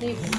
Değil mi?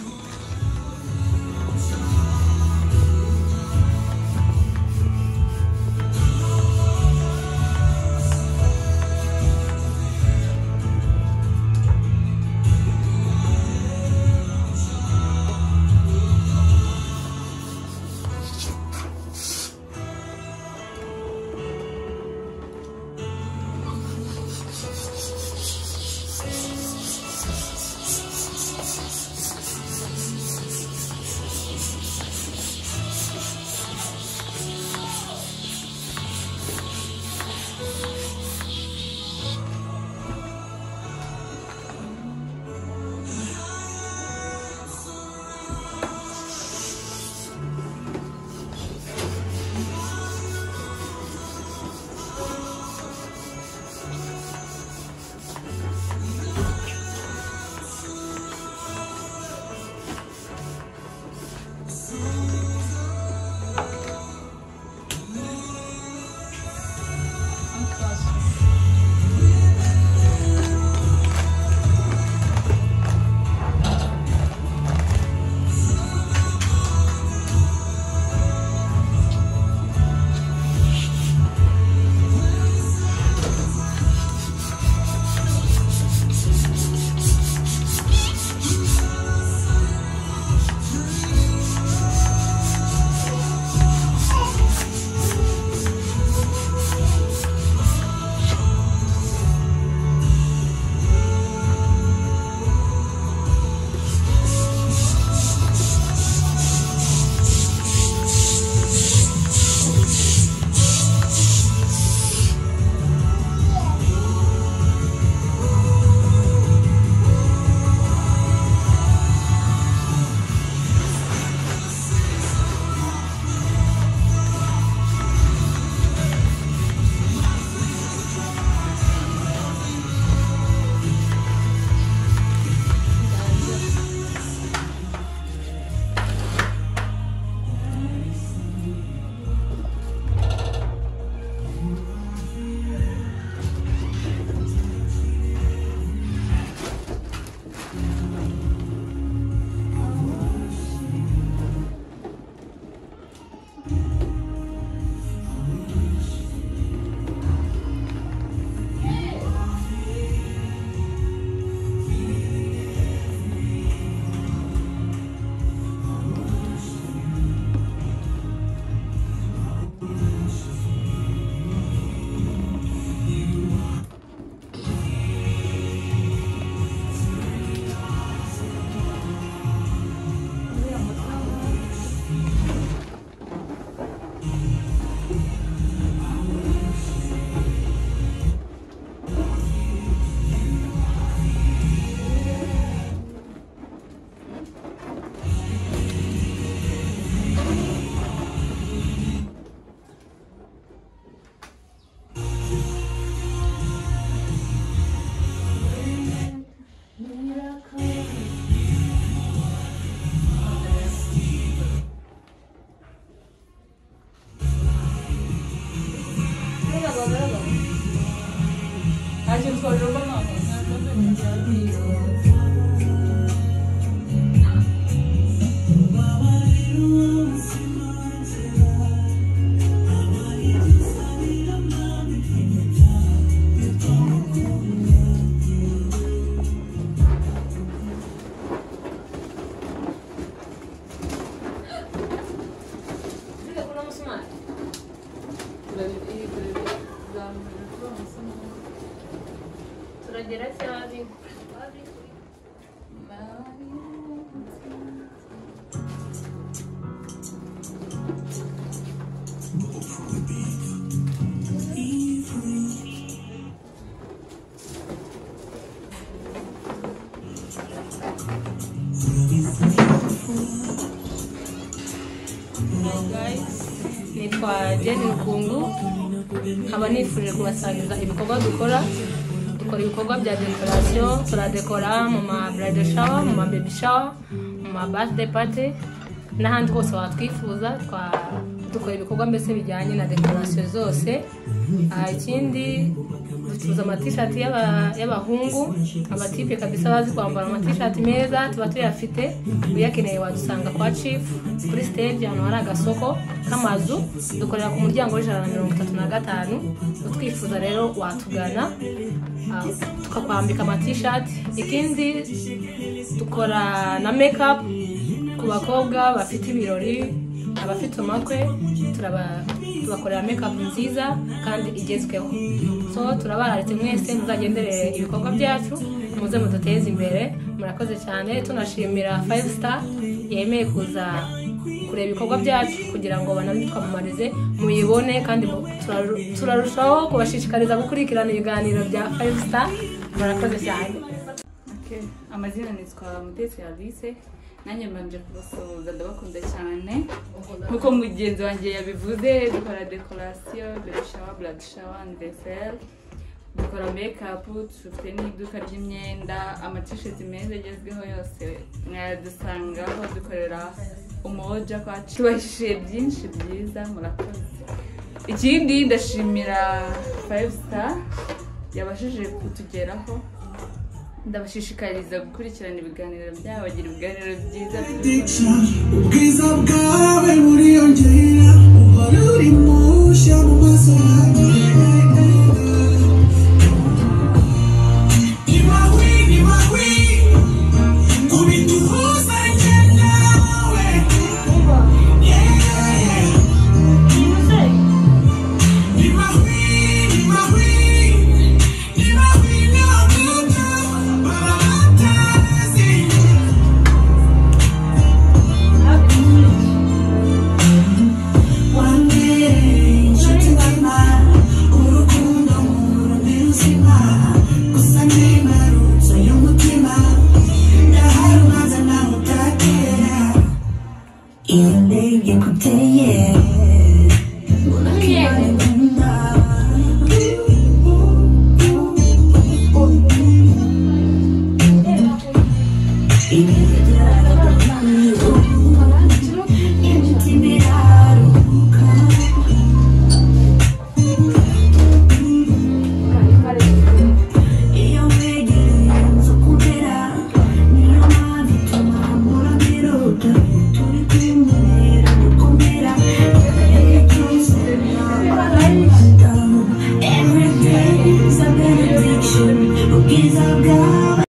Merhaba, merhaba. Herkes soruyor bana ama sen de Bir de kuramasın var. Kraliçe iyi kraliçe. Güzel bir kraliçe olmasın Tura diretti abi. Abi. ni kwa Jane rukungu nkaba nifuje kubasangiza ibikorwa dukora dukora ibikorama bya dekorasiyo turadekora mu ma burade shawa mu ma bebi shawa mu ma baside pati n'ahandi hose watwifuza twa- dukora ibikorwa mbese bijyanye na dekorasiyo zose Ah, ikindi tuza amatishati y'aba- y'abahungu abatipe kabisa bazi kwambara amatishati meza tuba tuyafite uyakeneye wadusanga kwa chief kuri stage ahantu hari agasoko k'amazu dukorera ku muryango w'ijana na mirongo itatu na gatanu utwifuza rero watugana ah, tukakwambika amatishati ikindi dukora na makeup ku bakobwa bafite ibirori abafite umakwe turaba- tubakorera makeup nziza kandi igezweho so turabararetse mwese muzagenderere ibikorwa byacu muze muduteze imbere murakoze cyane tunashimira five star yemeye kuza kureba ibikorwa byacu kugira ngo banabitwamamarize muyibone kandi mu- turaru- turarushaho kubashishikariza gukurikirana ibiganiro bya five star murakoze cyane Okay. amazina nitwa mutesi alice nanjye mbanje kubasuhuza ndabakunda cyane nkuko mugenzi wanjye yabivuze dukora dekorasiyo berishawa buradishawa ndeseri dukora mekapu dufite n'iduka ry'imyenda amatisheti meza agezweho yose mwayadusangaho dukorera umuwoja kwacu tubahishije byinshi byiza murakoze ikindi ndashimira five star yabashije kutugeraho ndabashishikariza gukurikirana ibiganiro byabo bagira ibiganiro byiza Addiction. ubwiza bwawe buriyongera uhora uri mushya mu maso yanjye Imahwi, imahwi, kubita uhuza njye nawe. Yeah, yeah. Imahwi, imahwi, imahwi nawe nawe, baba batazi. One day, inshutirama urukundo murumwe ruzima gusa ntimarutse y'umutima ndahari ubanza nawe utatera iyo ndebye kuteye mbona kibare nkunda imeze byarabaye imitima iraruhuka iyo wegereye inzu kubera niyo mpamvu ituma mpora mbiruta turi kumubera gukomera igihe cyose ntabwo every day is a benediction ubwiza bwawe